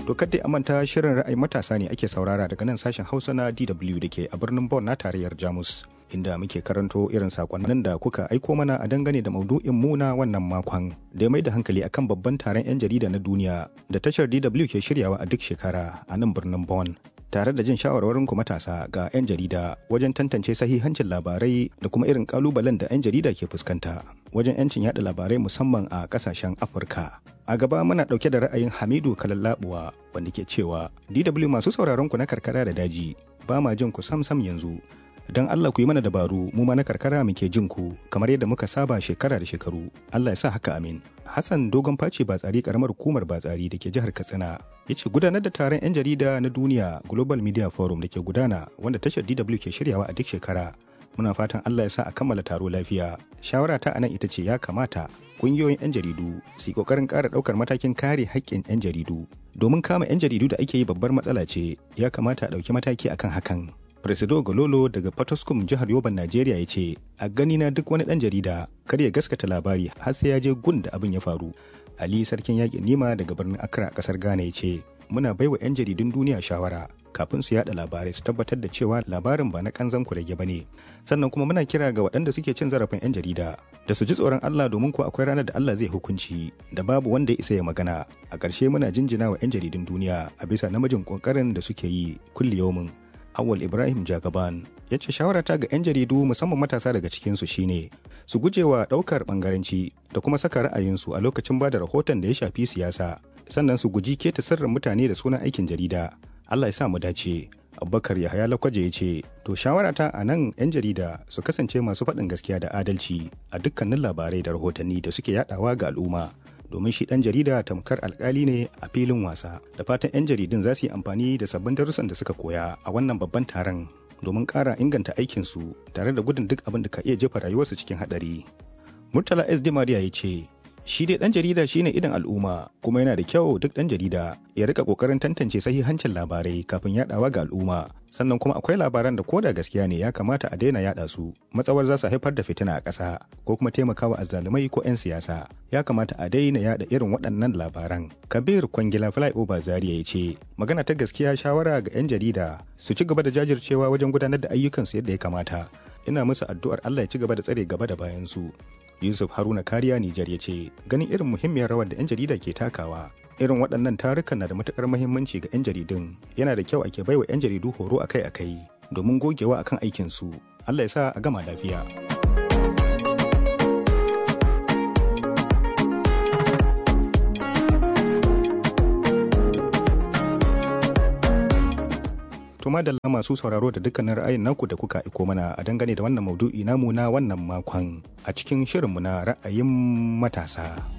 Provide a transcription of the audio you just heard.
To kadai a manta shirin ra'ayin matasa ne ake saurara daga nan sashen Hausa na DW da ke a birnin Bonn na tarayyar Jamus. Inda muke karanto irin sakonnin da kuka aiko mana a dangane da maudu'in mu na wannan makon da ya mai da hankali akan babban taron 'yan jarida na duniya da tashar DW ke shiryawa a duk shekara a nan birnin Bonn. Tare da jin shawarwarin ku matasa ga 'yan jarida wajen tantance sahihancin labarai da kuma irin kalubalen da 'yan jarida ke fuskanta wajen 'yancin yada labarai musamman a kasashen Afirka. A gaba muna ɗauke da ra'ayin Hamidu Kalallabuwa wanda ke cewa DW masu sauraron ku na karkara da daji ba ma jin ku sam sam yanzu. Don Allah ku yi mana dabaru mu ma na karkara muke jin ku kamar yadda muka saba shekara da shekaru. Allah ya sa haka amin. Hassan Dogon Face Batsari karamar hukumar Batsari da ke jihar Katsina ya ce gudanar da taron 'yan jarida na duniya Global Media Forum da ke gudana wanda tashar DW ke shiryawa a duk shekara. Muna fatan Allah ya sa a kammala taro lafiya. Shawara ta anan ita ce ya kamata kungiyoyin 'yan jaridu su yi kokarin ƙara ɗaukar matakin kare haƙƙin 'yan jaridu domin kama 'yan jaridu da ake yi babbar matsala ce ya kamata a ɗauki mataki akan hakan Presido Gololo daga Potoskum jihar Yoban Najeriya ya ce, A gani na duk wani ɗan jarida kar ya gaskata labari har sai ya je gun da abin ya faru. Ali Sarkin Yaƙin Nima daga birnin Accra a ƙasar Ghana ya ce, Muna baiwa 'yan jaridun duniya shawara kafin su yada labarai su tabbatar da cewa labarin ba na kanzan kurege ba ne. Sannan kuma muna kira ga waɗanda suke cin zarafin 'yan jarida da su ji tsoron Allah domin ko akwai ranar da Allah zai hukunci da babu wanda ya isa ya magana. A ƙarshe muna jinjina wa 'yan jaridun duniya a bisa namijin ƙoƙarin da suke yi kulli yaumin. Awal Ibrahim Jagaban ya ce shawarata ga 'yan jaridu musamman matasa daga cikinsu shine su gujewa ɗaukar ɓangaranci da kuma saka ra'ayinsu a lokacin ba da rahoton da ya shafi siyasa sannan su guji keta sirrin mutane da sunan aikin jarida. Allah ya sa mu dace. Abubakar Yahaya Lakwaje ya ce, To shawarata a nan 'yan jarida su kasance masu faɗin gaskiya da adalci a dukkanin labarai da rahotanni da suke yadawa ga al'umma. domin shi ɗan jarida tamkar alkali ne a filin wasa da fatan 'yan jaridun za su yi amfani da sabbin darussan da suka koya a wannan babban taron domin ƙara inganta aikinsu tare da gudun duk abin da ka iya jefa rayuwarsu cikin haɗari murtala sd maria ya ce shi dai ɗan jarida shine idan al'umma kuma yana da kyau duk ɗan jarida ya rika ƙoƙarin tantance sahihancin labarai kafin yaɗawa ga al'umma sannan kuma akwai labaran da ko da gaskiya ne ya kamata a daina yaɗa su matsawar za su haifar da fitina a ƙasa ko kuma taimakawa azzalumai ko 'yan siyasa ya kamata a daina yaɗa irin waɗannan labaran kabir kwangila flyover zaria ya ce magana ta gaskiya shawara ga 'yan jarida su ci gaba da jajircewa wajen gudanar da ayyukansu yadda ya kamata ina musu addu'ar Allah ya ci gaba da tsare gaba da bayan su Yusuf Haruna Kariya Nijar ya ce ganin irin muhimmiyar rawar da 'yan jarida ke takawa irin waɗannan tarukan na da matukar muhimmanci ga 'yan jaridun yana da kyau ake baiwa 'yan jaridu horo akai-akai domin gogewa akan aikinsu Allah ya sa a gama lafiya. Tuma da masu sauraro da dukkanin ra'ayin naku da kuka iko mana a dangane da wannan maudu'i namu na wannan makon a cikin shirinmu na ra'ayin matasa.